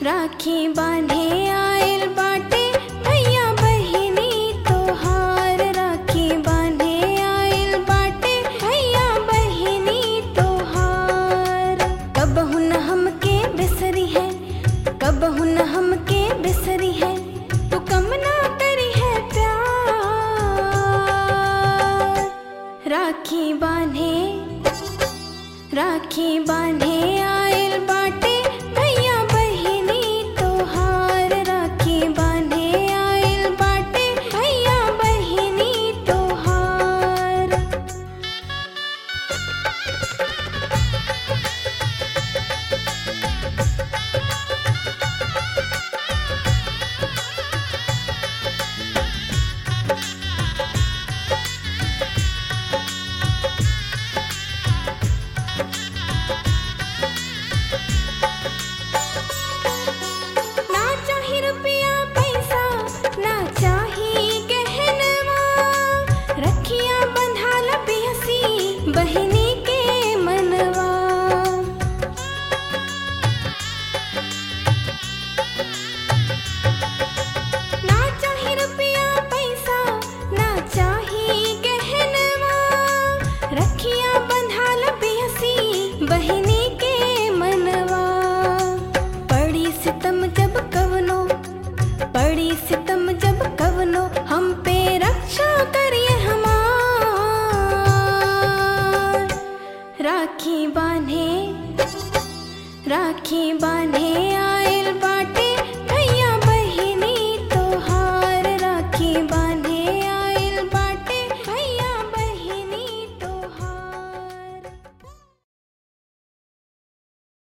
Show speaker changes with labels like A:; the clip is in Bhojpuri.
A: राखी बांधे आइल बाटे भैया बहिनी तोहार राखी बांधे आइल बाटे भैया बहिनी तोहार कब हुन हमके बिसरी है कब हुन हमके बिसरी है तू कम ना करी है प्यार राखी बांधे राखी बांधे आइल बाटे भैया बहिनी तोहार राखी बांधे आइल बाटे भैया बहिनी तोहार ना चाही रुपया पैसा ना चाही गहनवा रखिया बंधाल पियसी बहिनी के मनवा ना चाही रुपया पैसा ना चाही गहनवा रखिया बंधाल पियसी बहिनी के मनवा पड़ी सितम जब कवनो पड़ी सितम जब कवनो हम पे रक्षा करिए हमार राखी बांधे राखी बांधे